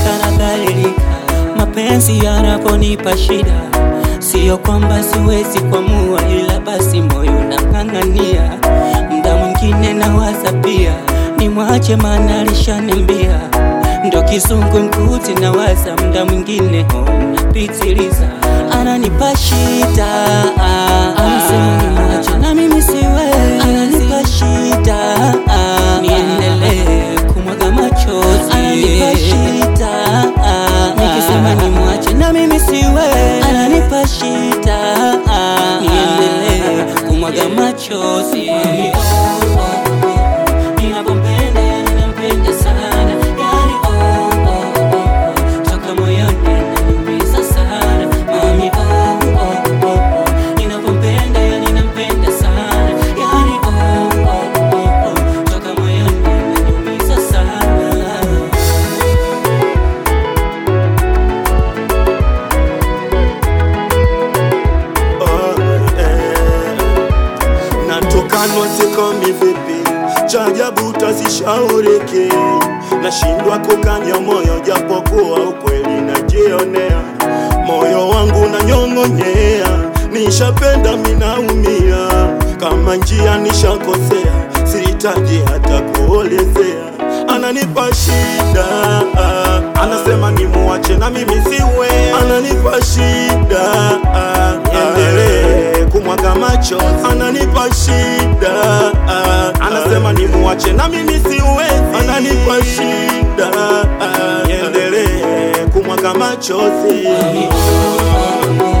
mpaka nadhalilika. Mapenzi yanaponipa shida, siyo kwamba siwezi kuamua, ila basi moyo unang'ang'ania. Mda mwingine nawaza pia nimwache, maana alishaniambia ndo kizungu mkuti nawaza, mda mwingine napitiliza, ananipa shida, anasema nimwache na mimi siwezi, ananipa shida, niendelee kumwaga machozi, ananipa shida, nikisema nimwache na mimi siwezi, ananipa shida, niendelee kumwaga machozi. Ninapompenda yani nampenda sana yani oh, oh, oh, oh. Toka moyoni ananiumiza sana mami oh, oh, oh, oh. Ninapompenda yani nampenda sana yani oh, oh, oh, oh. Toka moyoni ananiumiza sana Oh, eh. Natokanwa sikomi vipi, cha ajabu tasishauriki, nashindwa kukanya moyo japokuwa ukweli najionea, moyo wangu nanyong'onyea, nishapenda minaumia, kama njia nishakosea, sihitaji hata kuolezea, ananipa shida, anasema nimuache na mimi siwe, ananipa shida, niendelee kumwaga macho, ananipa shida, anasema nimuache na mimi siwezi, ananipa shida, niendelee kumwaga machozi. Mami, oh, oh, oh.